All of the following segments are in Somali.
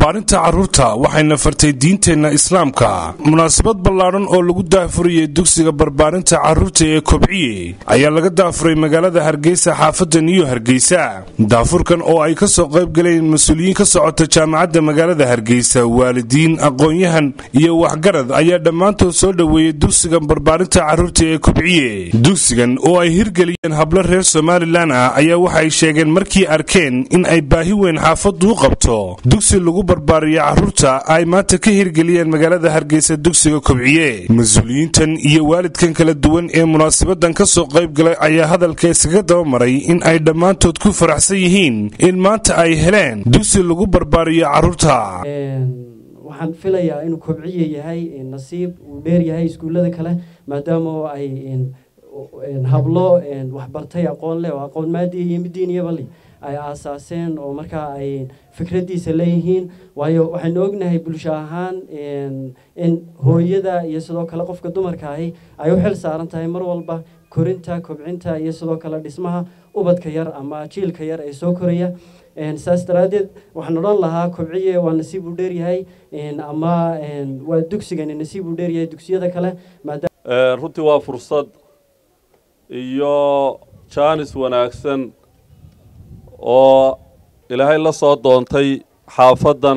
barbaarinta carruurta waxayna fartay diinteenna islaamka munaasabad ballaadhan oo lagu daahfurayay dugsiga barbaarinta carruurta ee kobciye ayaa laga daafuray magaalada hargeysa xaafadda niyo hargeysa daafurkan oo ay ka soo qayb galeen mas-uuliyiin ka socota jaamacadda magaalada hargeysa waalidiin aqoon-yahan iyo waxgarad ayaa dhammaantood soo dhoweeyey dugsiga barbaarinta carruurta ee kobciye dugsigan oo ay hirgeliyeen hablo reer somalilan ah ayaa waxay sheegeen markii arkeen in ay baahi weyn xaafaddu u qabto dugsi lagu barbaariyo carruurta ay maanta ka hirgeliyeen magaalada hargeysa dugsiga kobciye mas-uuliyiintan iyo waalidkan kala duwan ee munaasabadan ka soo qayb galay ayaa hadalka iskaga daba maray in ay dhammaantood ku faraxsan yihiin in maanta ay heleen dugsi lagu barbaariyo carruurta waxaan filayaa inuu kobciye yahay nasiib uu dheer yahay iskuullada kale maadaama ay hablo waxbartay aqoon leh oo aqoon maadiya iyo midiiniyaba leh ay aasaaseen oo markaa ay fikraddiisa leeyihiin waayo waxaynu ognahay bulsho ahaan in hooyada iyo sidoo kale qofka dumarka ahi ay u xil saaran tahay mar walba korinta kobcinta iyo sidoo kale dhismaha ubadka yar ama jiilka yar ee soo koraya saas daraaddeed waxaan odhan lahaa kobciye waa nasiib uu dheeryahay ama waa dugsigani nasiib uu dheeryahay dugsiyada kale runtii waa fursad iyo jaanis wanaagsan oo ilaahay la soo doontay xaafaddan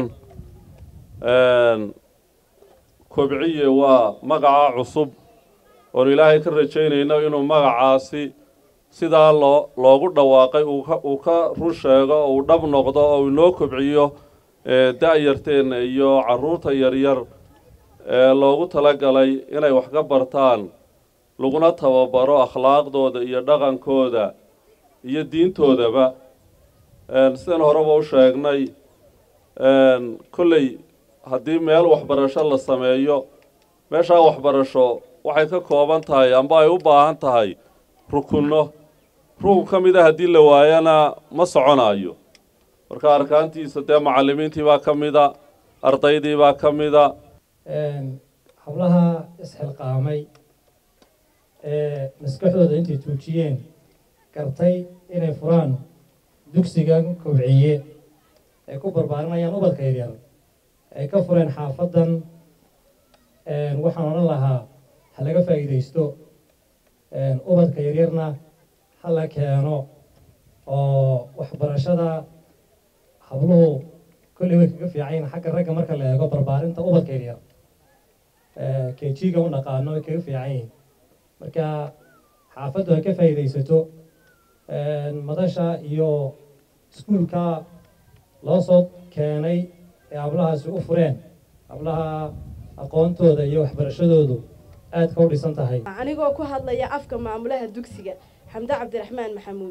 kobciye waa magaca cusub oonu ilaahay ka rajaynayno inuu magacaasi sidaa loo loogu dhawaaqay uu ka run sheego oo uu dhab noqdo oo uu inoo kobciyo da-yarteenna iyo carruurta yaryar ee loogu talagalay inay wax ka bartaan laguna tababaro akhlaaqdooda iyo dhaqankooda iyo diintoodaba sidaan horeba u sheegnay kolley haddii meel waxbarasho la sameeyo meeshaa waxbarasho waxay ka kooban tahay amba ay u baahan tahay rukunno rukun ka mid a haddii la waayana ma soconayo marka arkaantiisa dee macallimiintii baa ka mida ardaydii baa ka mida hablaha isxilqaamay ee maskaxdooda intay tuujiyeen gartay inay furaan dugsigan kobciye ay ku barbaarinayaan ubadka yaryar ay ka fureen xaafaddan waxaan odhan lahaa ha laga faa'iidaysto ubadka yaryarna ha la keeno oo waxbarashada habluhu kolley way kaga fiicayn xagga ragga marka la eego barbaarinta ubadka yaryar kejiga u dhaqaano way kaga fiican yihin marka xaafaddu ha ka faa'iidaysato madasha iyo iskuulka loo soo keenay ee hablahaasi u fureen hablaha aqoontooda iyo waxbarashadoodu aad ka u dhisan tahay anigoo ku hadlaya afka maamulaha dugsiga xamde cabdiraxmaan maxamuud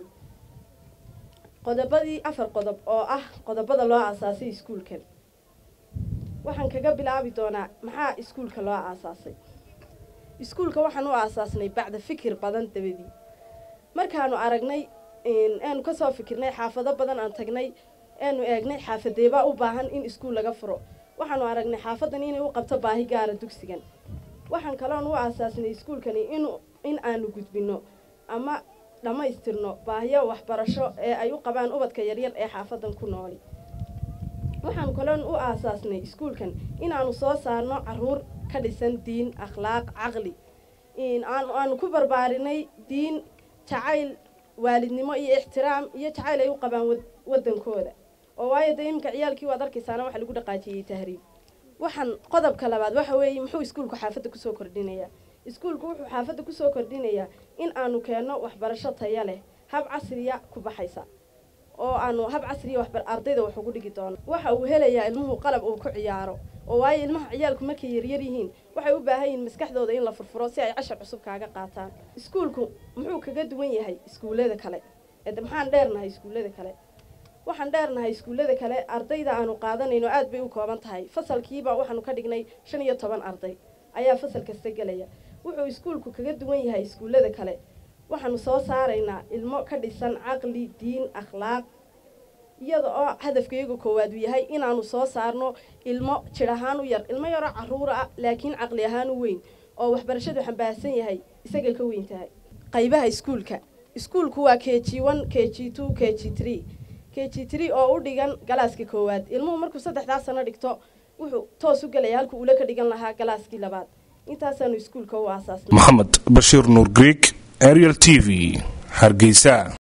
qodobadii afar qodob oo ah qodobada loo aasaasay iskuulkan waxaan kaga bilaabi doonaa maxaa iskuulka loo aasaasay iskuulka waxaan u aasaasnay bacda fikir badan dabadii markaanu aragnay aanu kasoo fikirnay xaafado badan aan tagnay aanu eegnay xaafadeebaa u baahan in iskuul laga furo waxaanu aragnay xaafadan inay u qabto baahi gaara dugsigan waxaan kaloon u aasaasnay iskuulkani in in aanu gudbino ama dhammaystirno baahiyo waxbarasho ee ay u qabaan ubadka yaryar ee xaafadan ku nooli waxaanu kaloon u aasaasnay iskuulkan inaanu soo saarno caruur ka dhisan diin akhlaaq caqli aanu ku barbaarinay diin jacayl waalidnimo iyo ixtiraam iyo jacayl ay u qabaan waddankooda oo waayo dee iminka ciyaalkii waad arkaysaana waxa lagu dhaqaajiyey tahriib waxaan qodobka labaad waxa weeye muxuu iskuulku xaafadda kusoo kordhinayaa iskuulku wuxuu xaafadda kusoo kordhinayaa in aanu keenno waxbarasho taya leh hab casriya ku baxaysa oo aanu hab casriya waxbar ardayda wax ugu dhigi doono waxa uu helayaa ilmuhu qalab uu ku ciyaaro oo waayo ilmaha ciyaalku markay yaryar yihiin waxay u baahan yihiin maskaxdooda in la furfuro si ay cashar cusub kaaga qaataan iskuulku muxuu kaga duwan yahay iskuullada kale ede maxaan dheernahay iskuullada kale waxaan dheernahay iskuullada kale ardayda aanu qaadanayno aad bay u kooban tahay fasalkiiba waxaanu ka dhignay shan iyo toban arday ayaa fasal kasta gelaya wuxuu iskuulku kaga duwan yahay iskuullada kale waxaanu soo saaraynaa ilmo ka dhisan caqli diin akhlaaq iyada oo hadafkayga koowaad uu yahay inaanu soo saarno ilmo jir ahaan u yar ilmo yaroo caruura ah laakiin caqli ahaan u weyn oo waxbarashadu xambaarsan yahay isaga ka weyn tahay qaybaha iskuulka iskuulku waa k g one k g two k g three k g tree oo u dhigan galaaska koowaad ilmuhu markuu saddexdaa sano dhigto wuxuu toos u gelaya halkuu ula ka dhigan lahaa galaaskii labaad intaasaanu iskuulka u aasaasnay maxamed bashiir nuur greeg ariel t v hargeysa